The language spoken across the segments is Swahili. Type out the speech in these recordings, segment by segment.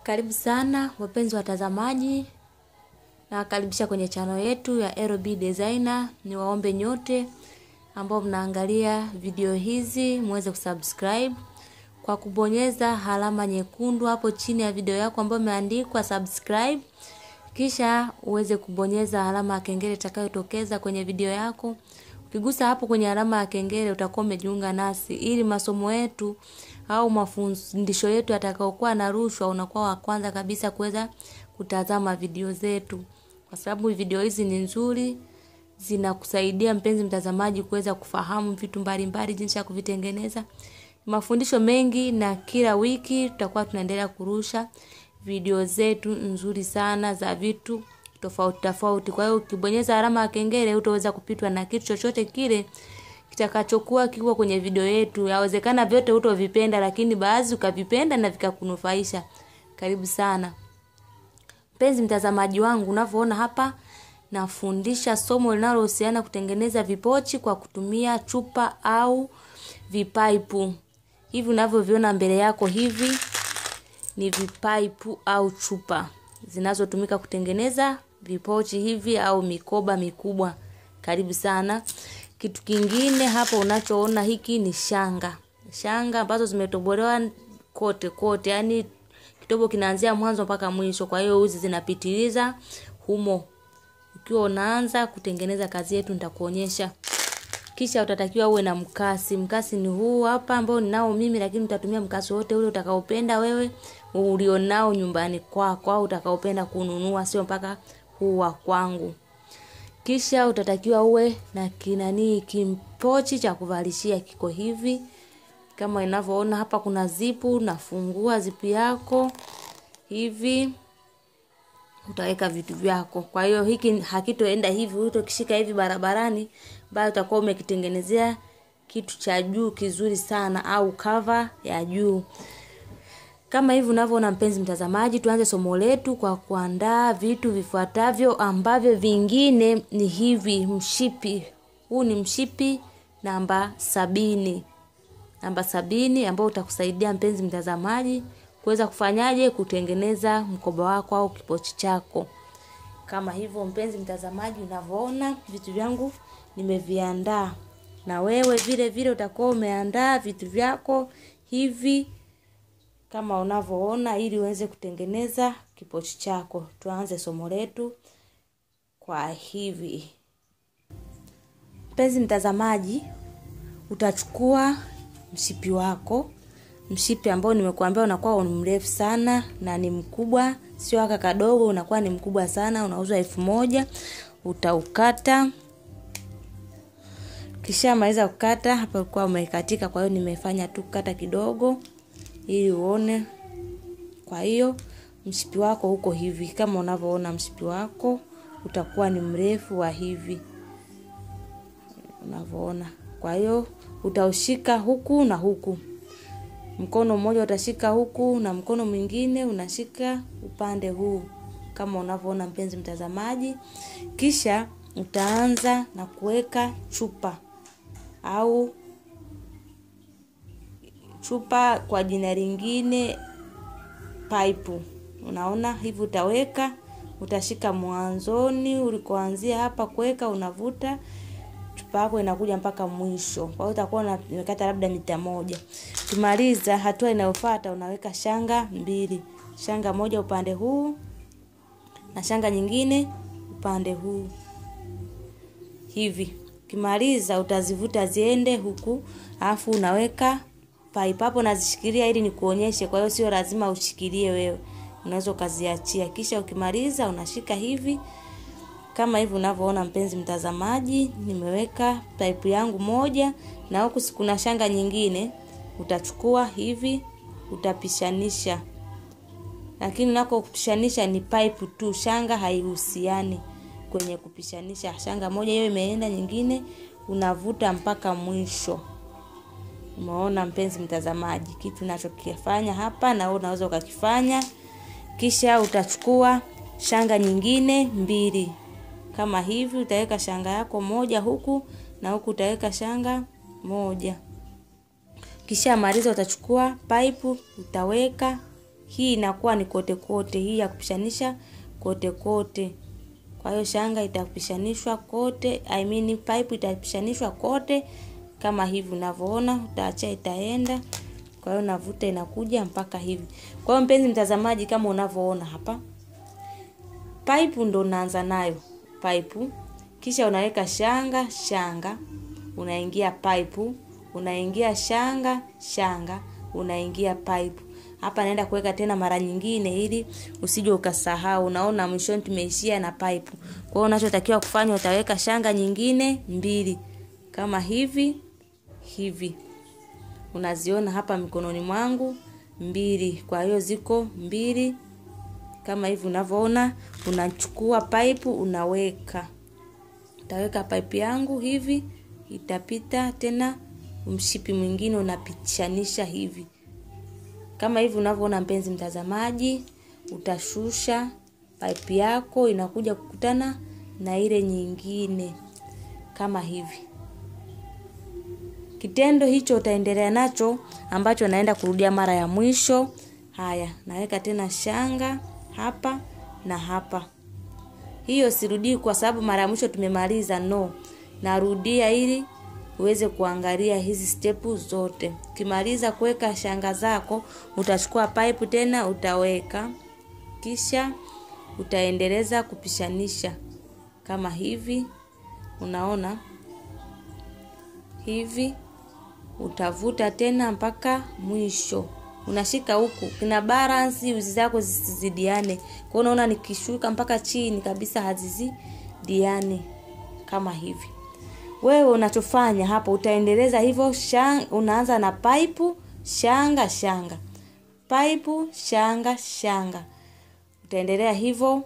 Karibu sana wapenzi watazamaji, nawakaribisha kwenye chano yetu ya LB Designer. Ni waombe nyote ambao mnaangalia video hizi muweze kusubscribe kwa kubonyeza alama nyekundu hapo chini ya video yako ambayo imeandikwa subscribe, kisha uweze kubonyeza alama ya kengele itakayotokeza kwenye video yako. Ukigusa hapo kwenye alama ya kengele utakuwa umejiunga nasi ili masomo yetu au mafundisho yetu yatakayokuwa na rushwa unakuwa wa kwanza kabisa kuweza kutazama video zetu, kwa sababu video hizi ni nzuri, zinakusaidia mpenzi mtazamaji kuweza kufahamu vitu mbalimbali, jinsi ya kuvitengeneza, mafundisho mengi, na kila wiki tutakuwa tunaendelea kurusha video zetu nzuri sana za vitu tofauti tofauti. Kwa hiyo ukibonyeza alama ya kengele utaweza kupitwa na kitu chochote kile kitakachokuwa kiko kwenye video yetu. Yawezekana vyote utovipenda, lakini baadhi ukavipenda na vikakunufaisha. Karibu sana mpenzi mtazamaji wangu, unavyoona hapa nafundisha somo linalohusiana kutengeneza vipochi kwa kutumia chupa au vipaipu. Hivi unavyoviona mbele yako hivi ni vipaipu au chupa zinazotumika kutengeneza vipochi hivi au mikoba mikubwa. Karibu sana. Kitu kingine hapo unachoona hiki ni shanga, shanga ambazo zimetobolewa kote kote, yani kitobo kinaanzia mwanzo mpaka mwisho. Kwa hiyo uzi zinapitiliza humo. Ukiwa unaanza kutengeneza kazi yetu, nitakuonyesha. Kisha utatakiwa uwe na mkasi. Mkasi ni huu hapa ambao ninao mimi, lakini utatumia mkasi wote ule utakaopenda wewe ulionao nyumbani kwako au utakaopenda kununua, sio mpaka huu wa kwangu. Kisha utatakiwa uwe na kinani kimpochi cha kuvalishia, kiko hivi kama inavyoona hapa. Kuna zipu, nafungua zipu yako hivi, utaweka vitu vyako. Kwa hiyo hiki hakitoenda hivi, utokishika hivi barabarani, bali utakuwa umekitengenezea kitu cha juu kizuri sana, au cover ya juu kama hivi unavyoona mpenzi mtazamaji, tuanze somo letu kwa kuandaa vitu vifuatavyo ambavyo vingine ni hivi. Mshipi huu ni mshipi namba sabini, namba sabini ambao utakusaidia mpenzi mtazamaji kuweza kufanyaje, kutengeneza mkoba wako au kipochi chako. Kama hivyo mpenzi mtazamaji, unavyoona vitu vyangu nimeviandaa, na wewe vile vile utakuwa umeandaa vitu vyako hivi kama unavyoona ili uweze kutengeneza kipochi chako. Tuanze somo letu kwa hivi. Mpenzi mtazamaji, utachukua mshipi wako, mshipi ambao nimekuambia unakuwa ni mrefu sana na ni mkubwa, sio aka kadogo, unakuwa ni mkubwa sana, unauzwa elfu moja. Utaukata, kisha maliza kukata. Hapa ulikuwa umekatika, kwa hiyo nimefanya tu kata kidogo ili uone. Kwa hiyo mshipi wako uko hivi, kama unavyoona mshipi wako utakuwa ni mrefu wa hivi unavyoona. Kwa hiyo utaushika huku na huku, mkono mmoja utashika huku na mkono mwingine unashika upande huu kama unavyoona mpenzi mtazamaji. Kisha utaanza na kuweka chupa au chupa kwa jina lingine paipu. Unaona hivi, utaweka utashika mwanzoni ulikoanzia hapa kuweka, unavuta chupa yako inakuja mpaka mwisho. Kwa hiyo utakuwa unakata labda mita moja. Kimaliza, hatua inayofuata unaweka shanga mbili, shanga moja upande huu na shanga nyingine upande huu hivi. Kimaliza utazivuta ziende huku, alafu unaweka pipe hapo nazishikilia ili nikuonyeshe. Kwa hiyo sio lazima ushikilie wewe, unaweza ukaziachia. Kisha ukimaliza unashika hivi kama hivi unavyoona mpenzi mtazamaji, nimeweka pipe yangu moja na huku kuna shanga nyingine. Utachukua hivi utapishanisha, lakini nako kupishanisha ni pipe tu, shanga haihusiani kwenye kupishanisha. Shanga moja hiyo imeenda, nyingine unavuta mpaka mwisho. Umeona mpenzi mtazamaji, kitu ninachokifanya hapa na wewe unaweza ukakifanya. Kisha utachukua shanga nyingine mbili kama hivi, utaweka shanga yako moja huku na huku utaweka shanga moja. Kisha maliza, utachukua pipe utaweka hii inakuwa ni kote kote, hii ya kupishanisha kote kote. Kwa hiyo shanga itapishanishwa kote, I mean pipe itapishanishwa kote kama hivi unavyoona, utaachia itaenda. Kwa hiyo navuta inakuja mpaka hivi. Kwa hiyo mpenzi mtazamaji, kama unavyoona hapa, pipe ndo unaanza nayo pipe, kisha unaweka shanga shanga, unaingia pipe, unaingia shanga shanga, unaingia pipe. Hapa naenda kuweka tena mara nyingine, ili usije ukasahau. Unaona mwishoni tumeishia na pipe. Kwa hiyo unachotakiwa kufanya, utaweka shanga nyingine mbili kama hivi hivi unaziona hapa mikononi mwangu mbili. Kwa hiyo ziko mbili kama hivi unavyoona. Unachukua pipe unaweka, utaweka pipe yangu hivi, itapita tena mshipi mwingine unapitishanisha hivi kama hivi unavyoona, mpenzi mtazamaji, utashusha pipe yako inakuja kukutana na ile nyingine kama hivi. Kitendo hicho utaendelea nacho ambacho naenda kurudia mara ya mwisho. Haya, naweka tena shanga hapa na hapa. Hiyo sirudii kwa sababu mara ya mwisho tumemaliza, no. Narudia ili uweze kuangalia hizi stepu zote. Ukimaliza kuweka shanga zako, utachukua pipe tena utaweka, kisha utaendeleza kupishanisha kama hivi, unaona hivi utavuta tena mpaka mwisho. Unashika huku kina balance uzi zako zisizidiane. Kwa hiyo unaona nikishuka mpaka chini kabisa hazizidiane kama hivi. Wewe unachofanya hapo utaendeleza hivyo shanga, unaanza na pipe shanga shanga. Pipe shanga shanga. Utaendelea hivyo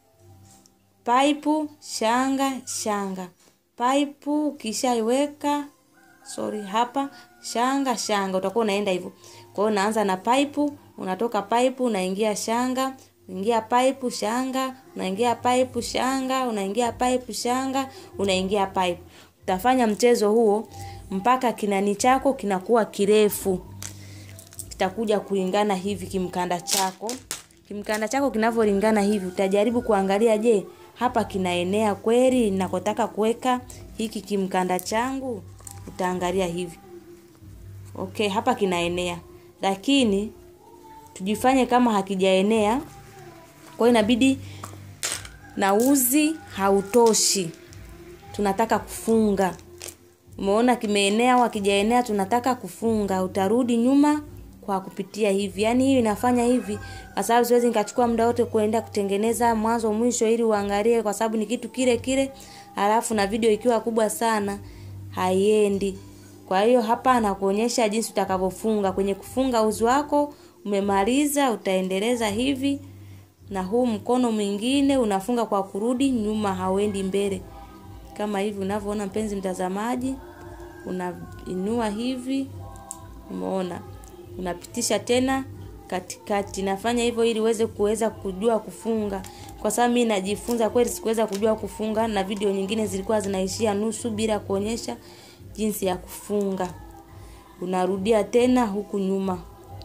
pipe shanga shanga. Pipe ukishaiweka sorry, hapa shanga shanga, utakuwa unaenda hivyo. Kwa hiyo unaanza na pipe, unatoka pipe unaingia shanga, unaingia pipe shanga, unaingia pipe shanga, unaingia pipe shanga, unaingia pipe. Utafanya mchezo huo mpaka kinani chako kinakuwa kirefu, kitakuja kulingana hivi kimkanda chako. Kimkanda chako kinavyolingana hivi, utajaribu kuangalia, je, hapa kinaenea kweli ninakotaka kuweka hiki kimkanda changu utaangalia hivi. Okay, hapa kinaenea, lakini tujifanye kama hakijaenea. Kwa hiyo inabidi na uzi hautoshi, tunataka kufunga. Umeona kimeenea au hakijaenea, tunataka kufunga. Utarudi nyuma kwa kupitia hivi, yaani hii inafanya hivi kwa sababu siwezi nikachukua muda wote kuenda kutengeneza mwanzo mwisho ili uangalie, kwa sababu ni kitu kile kile, halafu na video ikiwa kubwa sana haiendi. Kwa hiyo hapa nakuonyesha jinsi utakavyofunga. Kwenye kufunga uzi wako umemaliza, utaendeleza hivi, na huu mkono mwingine unafunga kwa kurudi nyuma, hauendi mbele kama hivi unavyoona, mpenzi mtazamaji, unainua hivi, umeona, unapitisha tena katikati. Nafanya hivyo ili uweze kuweza kujua kufunga, kwa sababu mimi najifunza kweli, sikuweza kujua kufunga, na video nyingine zilikuwa zinaishia nusu bila kuonyesha jinsi ya kufunga. Unarudia tena huku nyuma.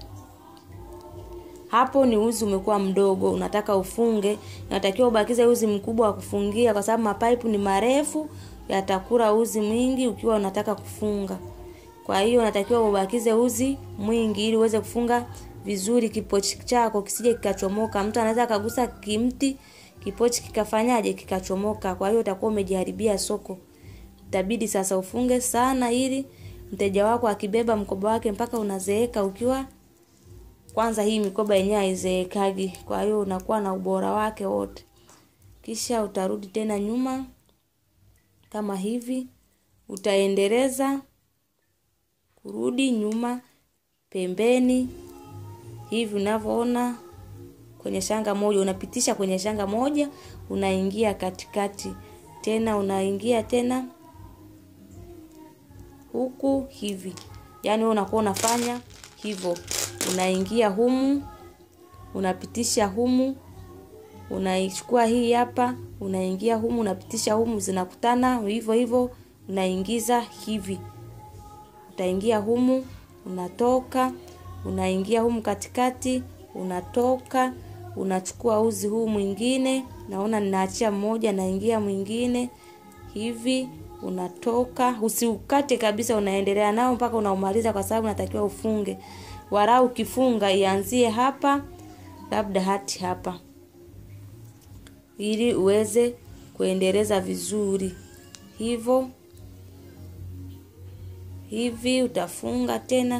Hapo ni uzi umekuwa mdogo, unataka ufunge, unatakiwa ubakize uzi mkubwa wa kufungia, kwa sababu mapaipu ni marefu, yatakula uzi mwingi ukiwa unataka kufunga. Kwa hiyo unatakiwa ubakize uzi mwingi ili uweze kufunga vizuri kipochi chako kisije kikachomoka. Mtu anaweza akagusa kimti, kipochi kikafanyaje, kikachomoka. Kwa hiyo utakuwa umejiharibia soko. Itabidi sasa ufunge sana, ili mteja wako akibeba mkoba wake mpaka unazeeka ukiwa kwanza hii mikoba yenyewe haizeekagi, kwa hiyo unakuwa na ubora wake wote. Kisha utarudi tena nyuma kama hivi, utaendeleza kurudi nyuma pembeni hivi unavyoona kwenye shanga moja, unapitisha kwenye shanga moja, unaingia katikati tena, unaingia tena huku hivi, yaani wewe unakuwa unafanya hivyo unaingia humu, unapitisha humu, unaichukua hii hapa, unaingia humu, unapitisha humu, zinakutana hivyo hivyo, unaingiza hivi, utaingia humu, unatoka, unaingia humu katikati, unatoka unachukua uzi huu mwingine, naona ninaachia mmoja, naingia mwingine hivi, unatoka. Usiukate kabisa, unaendelea nao mpaka unaumaliza, kwa sababu natakiwa ufunge. Warau ukifunga ianzie hapa, labda hati hapa, ili uweze kuendeleza vizuri hivyo hivi. Utafunga tena,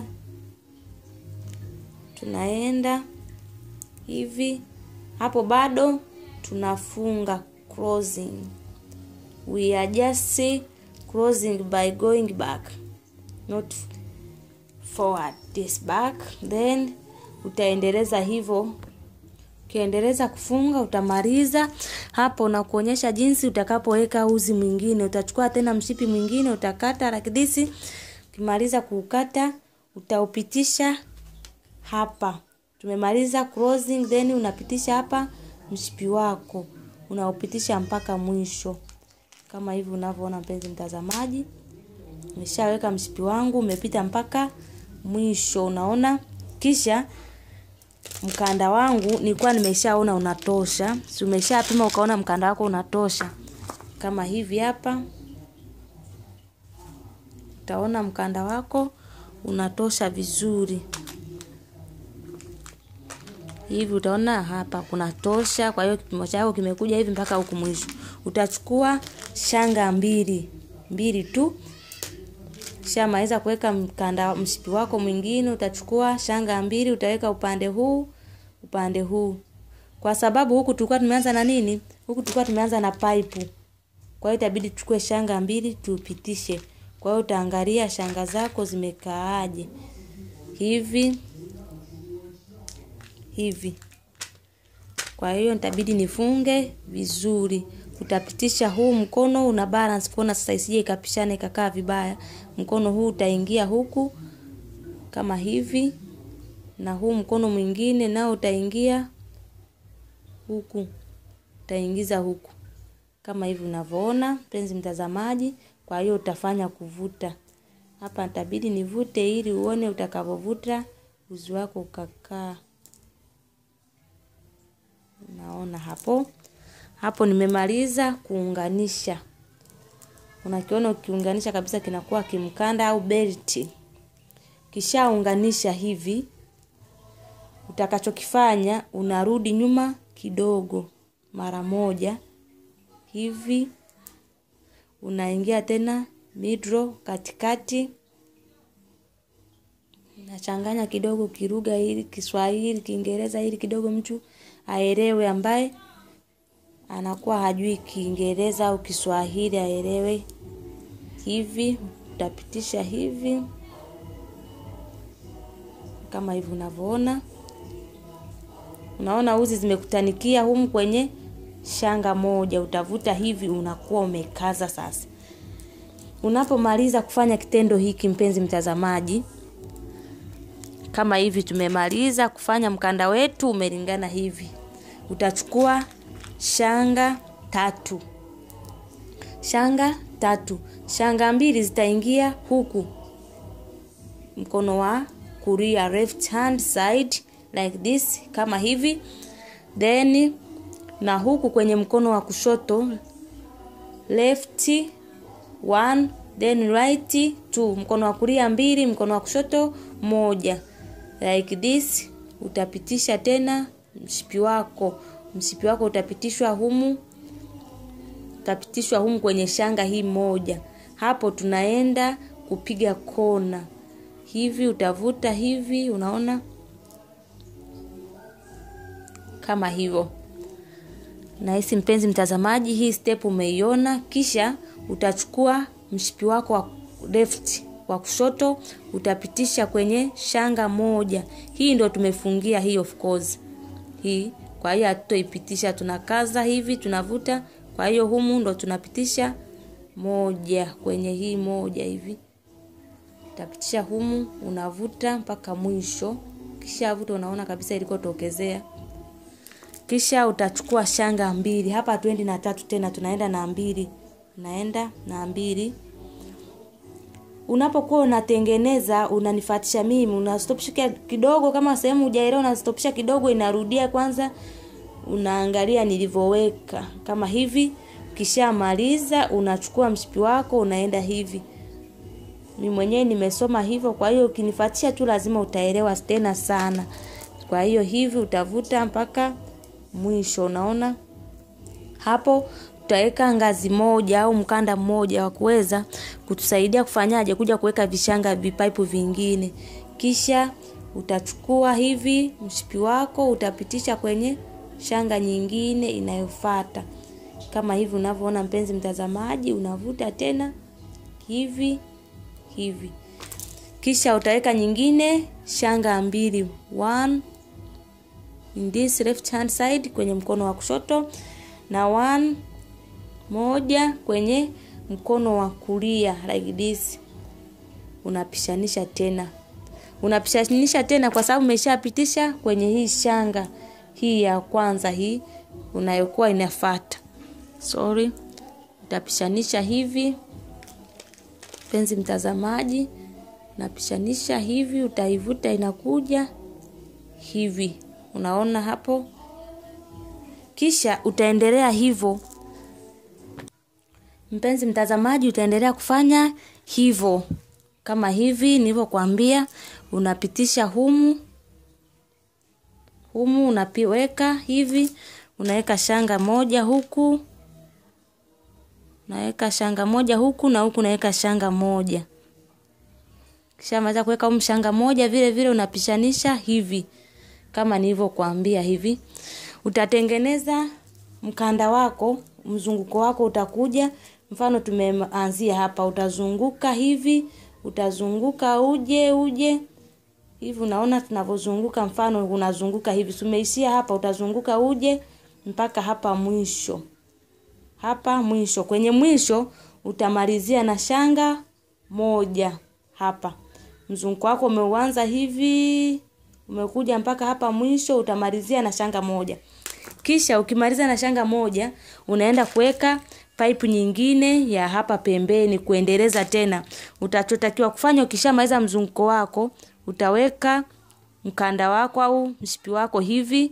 tunaenda hivi hapo, bado tunafunga closing. We are just closing by going back not forward, this back. Then utaendeleza hivyo, ukiendeleza kufunga utamaliza hapo, na kuonyesha jinsi utakapoweka uzi mwingine. Utachukua tena mshipi mwingine utakata like this. Ukimaliza kuukata utaupitisha hapa tumemaliza closing, then unapitisha hapa mshipi wako unaupitisha mpaka mwisho kama hivi unavyoona, mpenzi mtazamaji, nimeshaweka mshipi wangu umepita mpaka mwisho, unaona. Kisha mkanda wangu nilikuwa nimeshaona unatosha, si umeshapima ukaona mkanda wako unatosha, kama hivi hapa utaona mkanda wako unatosha vizuri hivi utaona hapa kuna tosha. Kwa hiyo kipimo chako kimekuja hivi mpaka huku mwisho. Utachukua shanga mbili mbili tu, kisha maliza kuweka mkanda mshipi wako mwingine, utachukua shanga mbili utaweka upande huu upande huu, kwa sababu huku tulikuwa tumeanza na nini, huku tulikuwa tumeanza na pipe. Kwa hiyo itabidi tuchukue shanga mbili tupitishe. Kwa hiyo utaangalia shanga zako zimekaaje hivi hivi. Kwa hiyo nitabidi nifunge vizuri. Utapitisha huu mkono una balance kuona sasa isije ikapishana ikakaa vibaya. Mkono huu utaingia huku kama hivi, na huu mkono mwingine nao utaingia huku, utaingiza huku kama hivi unavyoona, mpenzi mtazamaji. Kwa hiyo utafanya kuvuta hapa, nitabidi nivute ili uone utakavyovuta uzi wako ukakaa. Naona hapo hapo, nimemaliza kuunganisha. Unakiona ukiunganisha kabisa kinakuwa kimkanda au belti. Kishaunganisha hivi, utakachokifanya unarudi nyuma kidogo mara moja hivi, unaingia tena midro katikati, nachanganya kidogo kiruga ili Kiswahili Kiingereza ili kidogo mtu aelewe ambaye anakuwa hajui Kiingereza au Kiswahili aelewe. Hivi utapitisha hivi kama hivi unavyoona. Unaona uzi zimekutanikia humu kwenye shanga moja, utavuta hivi, unakuwa umekaza. Sasa unapomaliza kufanya kitendo hiki, mpenzi mtazamaji, kama hivi tumemaliza kufanya mkanda wetu umelingana hivi, utachukua shanga tatu, shanga tatu, shanga mbili zitaingia huku mkono wa kulia, left hand side like this, kama hivi, then na huku kwenye mkono wa kushoto left one, then right two, mkono wa kulia mbili, mkono wa kushoto moja like this. Utapitisha tena mshipi wako, mshipi wako utapitishwa humu, utapitishwa humu kwenye shanga hii moja. Hapo tunaenda kupiga kona hivi, utavuta hivi, unaona kama hivyo. Nahisi mpenzi mtazamaji, hii step umeiona. Kisha utachukua mshipi wako wa left wa kushoto utapitisha kwenye shanga moja. Hii ndo tumefungia hii, of course hii. Kwa hiyo hatutoipitisha, tunakaza hivi, tunavuta. Kwa hiyo humu ndo tunapitisha moja kwenye hii moja hivi, utapitisha humu, unavuta mpaka mwisho. Kisha vuta, unaona kabisa ilikotokezea. Kisha utachukua shanga mbili hapa, hatuendi na tatu tena, tunaenda na mbili, tunaenda na mbili unapokuwa unatengeneza unanifuatisha mimi unastopisha kidogo kama sehemu hujaelewa unastopisha kidogo inarudia kwanza unaangalia nilivyoweka kama hivi ukishamaliza unachukua mshipi wako unaenda hivi mi mwenyewe nimesoma hivyo kwa hiyo ukinifuatisha tu lazima utaelewa tena sana kwa hiyo hivi utavuta mpaka mwisho unaona hapo tutaweka ngazi moja au mkanda mmoja wa kuweza kutusaidia kufanyaje kuja kuweka vishanga vipaipu vingine kisha utachukua hivi mshipi wako utapitisha kwenye shanga nyingine inayofata kama hivi unavyoona mpenzi mtazamaji unavuta tena hivi hivi kisha utaweka nyingine shanga mbili one in this left hand side kwenye mkono wa kushoto na one moja kwenye mkono wa kulia like this unapishanisha tena unapishanisha tena kwa sababu umeshapitisha kwenye hii shanga hii ya kwanza hii unayokuwa inafata sorry utapishanisha hivi mpenzi mtazamaji napishanisha hivi utaivuta inakuja hivi unaona hapo kisha utaendelea hivyo mpenzi mtazamaji utaendelea kufanya hivyo kama hivi nilivyokuambia unapitisha humu humu unapiweka hivi unaweka shanga moja huku unaweka shanga moja huku na huku unaweka shanga moja kisha maliza kuweka humu shanga moja vile vile unapishanisha hivi kama nilivyokuambia hivi utatengeneza mkanda wako mzunguko wako utakuja mfano tumeanzia hapa utazunguka hivi utazunguka uje uje hivi unaona tunavyozunguka mfano unazunguka hivi tumeishia hapa utazunguka uje mpaka hapa mwisho hapa mwisho kwenye mwisho utamalizia na shanga moja hapa mzunguko wako umeuanza hivi umekuja mpaka hapa mwisho utamalizia na shanga moja kisha ukimaliza na shanga moja unaenda kuweka pipe nyingine ya hapa pembeni kuendeleza tena utachotakiwa kufanya ukishamaliza mzunguko wako utaweka mkanda wako au mshipi wako hivi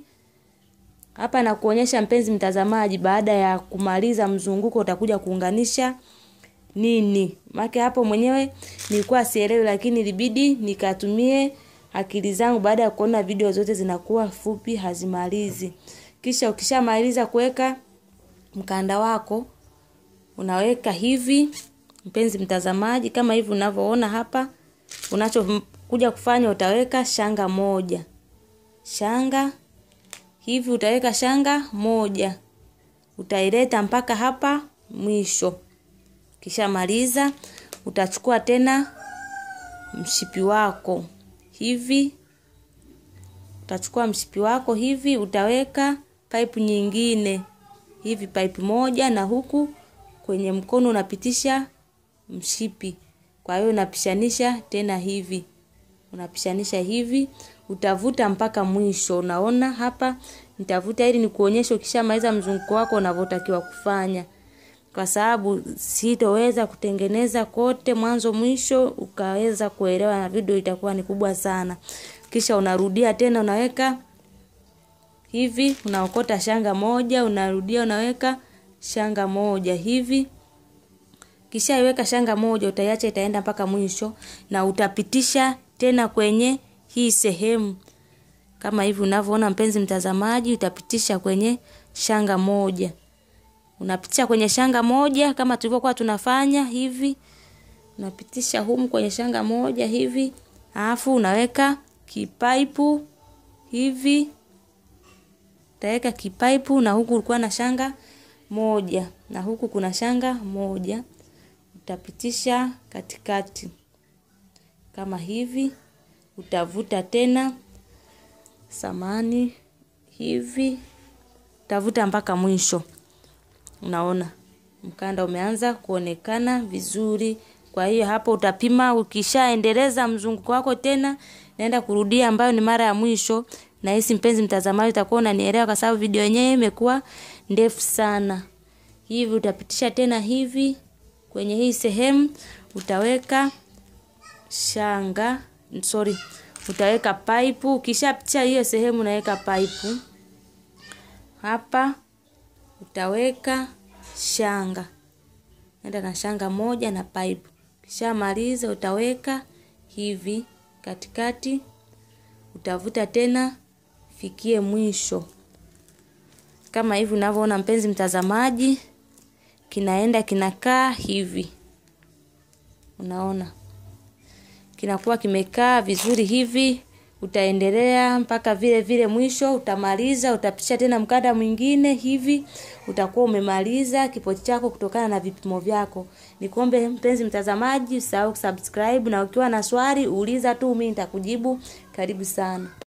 hapa na kuonyesha mpenzi mtazamaji baada ya kumaliza mzunguko utakuja kuunganisha nini make hapo mwenyewe nilikuwa sielewi lakini ilibidi nikatumie akili zangu baada ya kuona video zote zinakuwa fupi hazimalizi kisha ukishamaliza kuweka mkanda wako unaweka hivi mpenzi mtazamaji kama hivi unavyoona hapa unachokuja kufanya utaweka shanga moja shanga hivi utaweka shanga moja utaileta mpaka hapa mwisho kishamaliza utachukua tena mshipi wako hivi utachukua mshipi wako hivi utaweka pipe nyingine hivi pipe moja na huku kwenye mkono unapitisha mshipi kwa hiyo unapishanisha tena hivi unapishanisha hivi utavuta mpaka mwisho unaona hapa nitavuta ili nikuonyeshe ukishamaliza mzunguko wako unavyotakiwa kufanya kwa sababu sitoweza kutengeneza kote mwanzo mwisho ukaweza kuelewa na video itakuwa ni kubwa sana kisha unarudia tena unaweka hivi unaokota shanga moja unarudia unaweka shanga moja hivi kisha iweka shanga moja utaiacha itaenda mpaka mwisho na utapitisha tena kwenye hii sehemu kama hivi unavyoona mpenzi mtazamaji utapitisha kwenye shanga moja unapitisha kwenye shanga moja kama tulivyokuwa tunafanya hivi unapitisha humu kwenye shanga moja hivi alafu unaweka kipaipu hivi utaweka kipaipu na huku ulikuwa na shanga moja na huku kuna shanga moja utapitisha katikati kama hivi utavuta tena samani hivi utavuta mpaka mwisho unaona mkanda umeanza kuonekana vizuri kwa hiyo hapo utapima ukishaendeleza mzunguko wako tena naenda kurudia ambayo ni mara ya mwisho na hisi mpenzi mtazamaji utakuwa unanielewa kwa sababu video yenyewe imekuwa ndefu sana hivi utapitisha tena hivi kwenye hii sehemu utaweka shanga sorry, utaweka pipe. Ukishapicha hiyo sehemu, unaweka pipe hapa, utaweka shanga, enda na shanga moja na pipe. Ukishamaliza utaweka hivi katikati, utavuta tena fikie mwisho kama hivi unavyoona, mpenzi mtazamaji, kinaenda kinakaa hivi, unaona kinakuwa kimekaa vizuri hivi. Utaendelea mpaka vile vile mwisho, utamaliza. Utapisha tena mkanda mwingine hivi, utakuwa umemaliza kipochi chako kutokana na vipimo vyako. Nikuombe mpenzi mtazamaji, usahau kusubscribe, na ukiwa na swali uliza tu, mimi nitakujibu. Karibu sana.